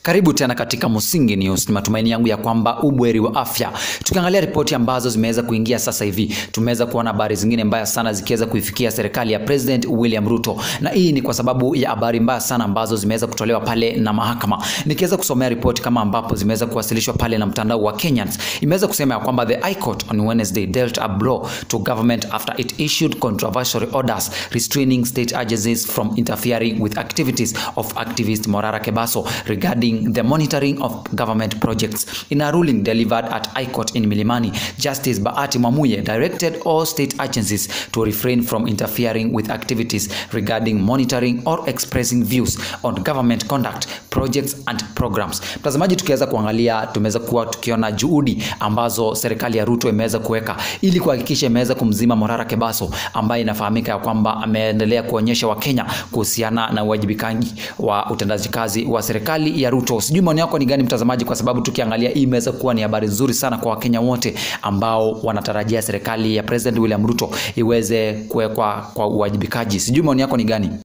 Karibu tena katika Musingi News. Ni matumaini yangu ya kwamba ubweri wa afya. Tukiangalia ripoti ambazo zimeweza kuingia sasa hivi, tumeweza kuona habari zingine mbaya sana zikiweza kuifikia serikali ya President William Ruto, na hii ni kwa sababu ya habari mbaya sana ambazo zimeweza kutolewa pale na mahakama. Nikiweza kusomea ripoti kama ambapo zimeweza kuwasilishwa pale na mtandao wa Kenyans, imeweza kusema ya kwamba the High Court on Wednesday dealt a blow to government after it issued controversial orders restraining state agencies from interfering with activities of activist Morara Kebaso regarding the monitoring of government projects. In a ruling delivered at High Court in Milimani, Justice Bahati Mwamuye directed all state agencies to refrain from interfering with activities regarding monitoring or expressing views on government conduct, projects and programs. Mtazamaji, tukiweza kuangalia, tumeweza kuwa tukiona juhudi ambazo serikali ya Ruto imeweza kuweka ili kuhakikisha imeweza kumzima Morara Kebaso ambaye inafahamika ya kwamba ameendelea kuonyesha Wakenya kuhusiana na uwajibikaji wa utendaji kazi wa serikali ya Ruto. Sijui maoni yako ni gani mtazamaji, kwa sababu tukiangalia hii imeweza kuwa ni habari nzuri sana kwa Wakenya wote ambao wanatarajia serikali ya President William Ruto iweze kuwekwa kwa uwajibikaji. Sijui maoni yako ni gani?